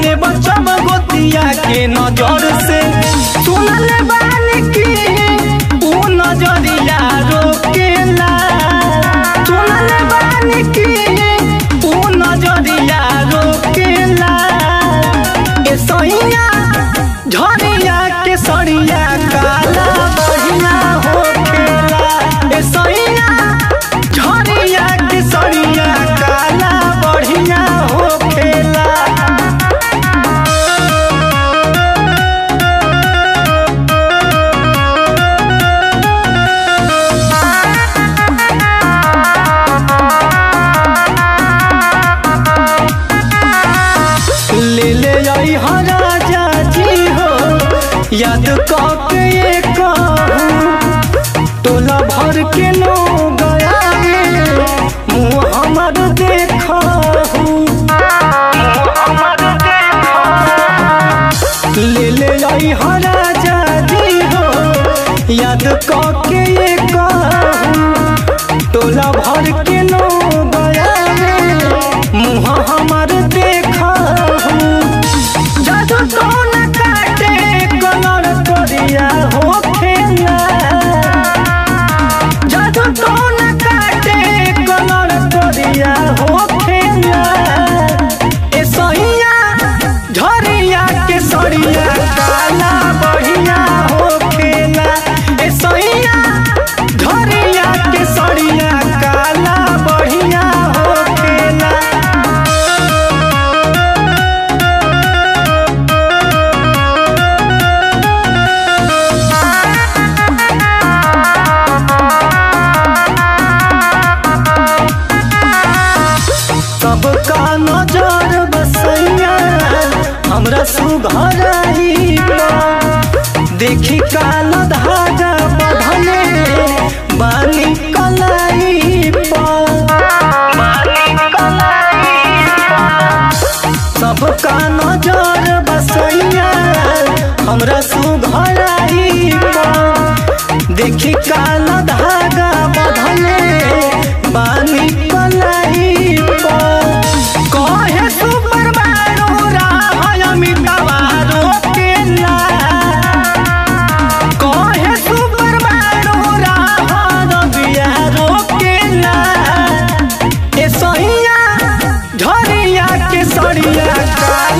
ले बचम गोतिया के नजर से सुनल बानी की ऊ नजरिया रोकेला सुनल बानी की ऊ नजरिया रोकेला ए सैया झरिया के सड़िया काला बढ़िया होखेला ए सैया झरिया के सड़िया काला बढ़िया होखेला ले ले आई हा राजा जी हो याद के ये कहूँ टोला भर के लोग आए मुँह हमर देखा ले ले आई हा राजा जी हो याद के ये कहूँ टोला भर के लोग आए मुँह हमर देखा जादू कौन काटे कलर करिया होखेला जादू कौन काटे कलर करिया होखेला ए सहिया झरिया के सरिया काला बढ़िया होखेला ए सहिया झरिया के सरिया काला बढ़िया होखेला सबका नजर बसैया हमरा सुघरही देखी काल धागा बढ़ले बानी कलाई सबका नजर बसैया हमरा सुघरही देखी काल धागा बढ़ले बानी कलाई कहे सुपर बारो राय अमितावा रोकेला कहे सुपर बारो राय रबिया रोकेला ए सहिया झरिया के सड़िया का